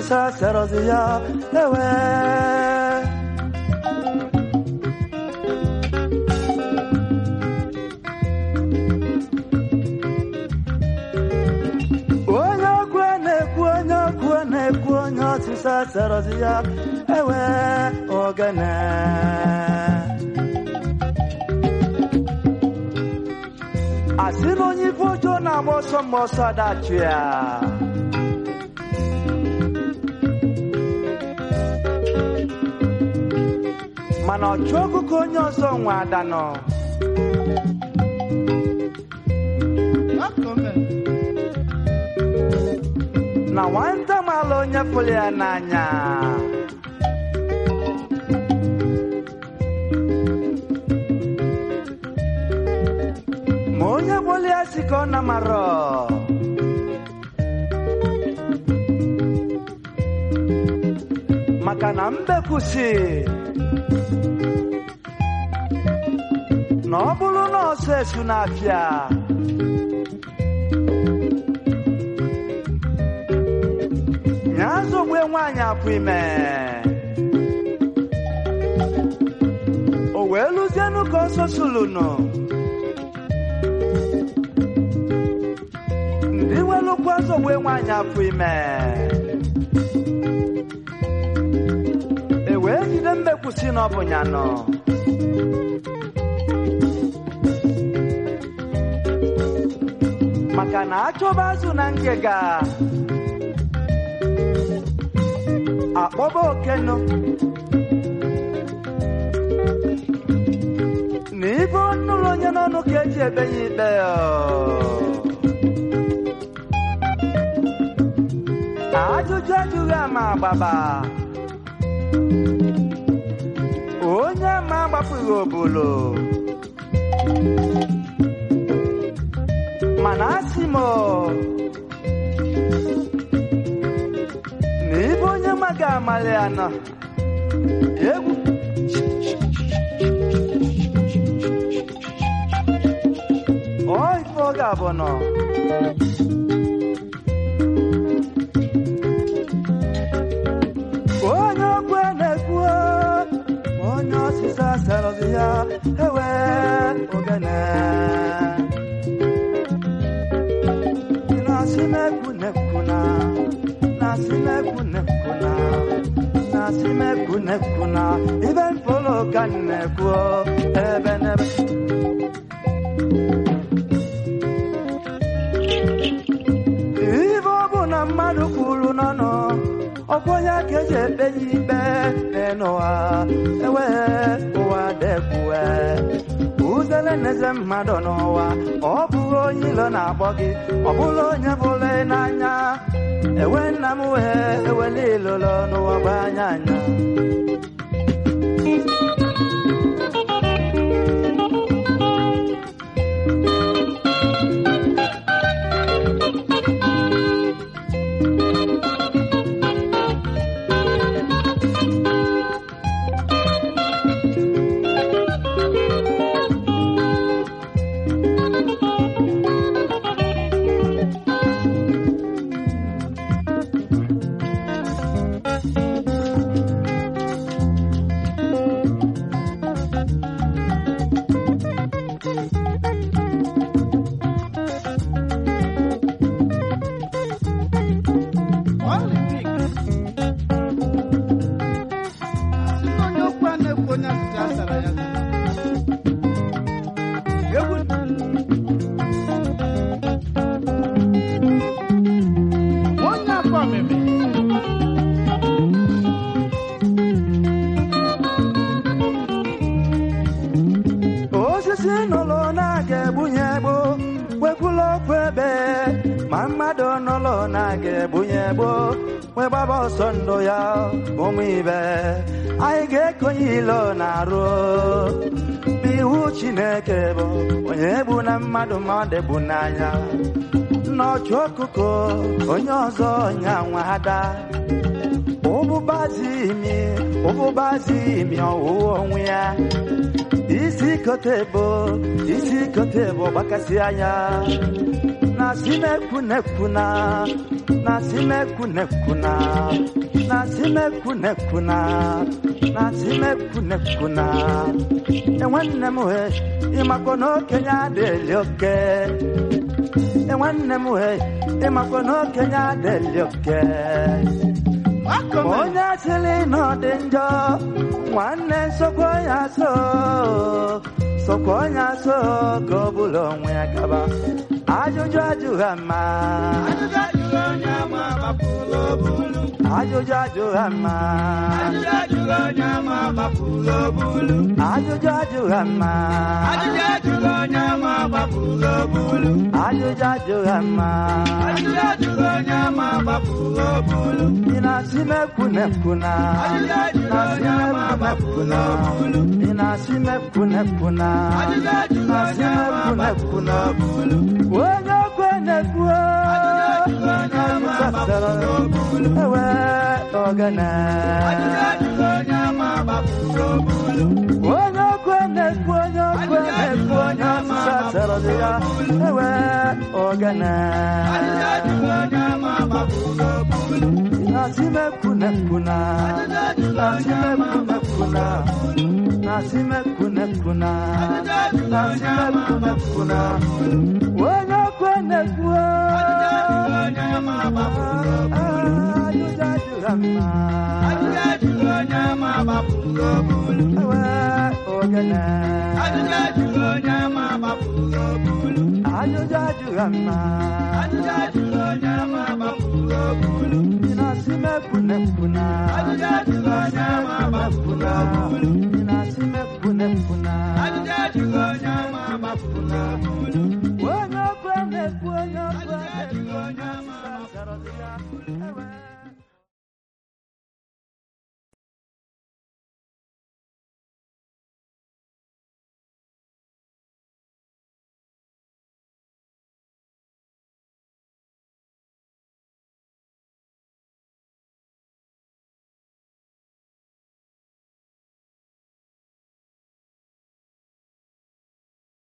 ọsịsa serọzi ya ewe onye okwu na-ekwu onye okwu na-ekwu onye ọsịsa serọzi ya ewe ogene asị na onye ife ọjọọ na-agba ọsọ mgbe ọsọ adachụ ya mana ọchụ ọkụkọ onye ọzọ nwe adanọ na nwata mala onye fụrụ ya n'anya ma onye gbolu ya si ka ọ na marọ maka na mbekwusi na ọ bụrụ na ọsọ esu na-afịa nya zogbe nwaanyị apụ ime o wee lụzienụ ka ọsọ sulunu ndị welụkwa zogbe nwaanyị apụ ime e wee jide mmekwusi na ọ bụ ya nọ maka na achọba azụ na ngịga akpọba okenu na ibe ọnụụlọ onye n'ọnụ ka eji ebe ya ikpe ọ. ajụjụ ajụghị ama agbaba onye ama agbapụghị obolo mana asị m na ibe onye maga amalị ya nọ egwu ọ ife ọ ga-abụ nọ onye okwu na-ekwu onye ọsịsa serọzi ya ewe ogene na-asị na-ekwu na-ekwu na na-asị na-ekwu na-ekwu na na-asị na-ekwu na-ekwu na ibe mfolo ka m na-ekwu ebe n'ebe ibe ọ bụ na mmadụ kwuru n'ọnụ ọkwa onye ka eji ekpe ya ikpe n'ụwa ewe ụwa dekwue uzele n'eze mmadụ n'ụwa ọ bụghị onye ilo na-akpọ gị ọ bụrụ onye bụrụ n'anya ewe nna m wee ewele ilolo n'ụwa bụ anya anya onye okwu a na-ekwu onye asịsị asara ya egwu onye afọ omimi osisi nụlụ na-aga egbunye egbo wekwula okwu ebe ma mmadụ nụlụ na-aga egbunye egbo wee gbaba ọsọ ndụ ya ụmụ ibe anyị ga-ekonye ilo na-arụ n'ihu chineke bụ onye egbu na mmadụ ma ọ dịgbu n'anya n'ọchụ ọkụkọ onye ọzọ nya nwa ada ụbụbazi imi ụbụbazi imi ọwụwa onwe ya isi kote bụ isi kote bụ gbakasị anya na si mekwu nekwu na na si mekwu nekwu na na si mekwu nekwu na na si mekwu nekwu na enwanne m he ịmakwa na okenye adịghị oke enwanne m he ịmakwa na okenye adịghị oke Akọme. onye sịrị na ọ dị njọ nwanne sokwa ya so sokwa ya so ka ọ bụla onwe ya gaba ajụjụ ajụghị ama Ajụjụ ajụrụ onye ama gbapụrụ obulu. ajụjụ ajụghị ama Ajụjụ ajụrụ onye ama gbapụrụ obulu. ajụjụ ajụghị ama Ajụjụ ajụrụ onye ama gbapụrụ obulu. ajụjụ ajụghị ama Ajụjụ ajụrụ onye ama gbapụrụ obulu. ị na-asị mekwu nekwu na Ajụjụ ajụrụ onye ama gbapụrụ obulu. ị na-asị mekwu nekwu na Ajụjụ ajụrụ onye ama gbapụrụ obulu. onye okwe na-ekwu Ajụjụ ajụrụ onye ama gbapụrụ obulu. ewe ogene Ajụjụ ajụrụ onye ama gbapụrụ obulu. onye okwe na-ekwu onye okwe na-ekwu onye ọsịsa sara dị ya ewe ogene Ajụjụ ajụrụ onye ama gbapụrụ obulu. na-asị mekwu nekwu na Ajụjụ ajụrụ na-asị onye ama mekwu nekwu na na-asị mekwu nekwu na Ajụjụ ajụrụ na-asị onye ama mekwu nekwu na gbapụrụ onye okwe na-ekwu Ajụjụ ajụrụ onye ama gbapụrụ ajụjụ ajụghị mma Ajụjụ ajụrụ onye ama gbapụrụ obulu. ewe ogene Ajụjụ ajụrụ onye ama gbapụrụ obulu. ajụjụ ajụghị mma Ajụjụ ajụrụ onye ama gbapụrụ obulu. ị na-asị mekwu nekwu na Ajụjụ ajụrụ onye ama gbapụrụ obulu. ị na-asị mekwu nekwu na Ajụjụ ajụrụ onye ama gbapụrụ obulu.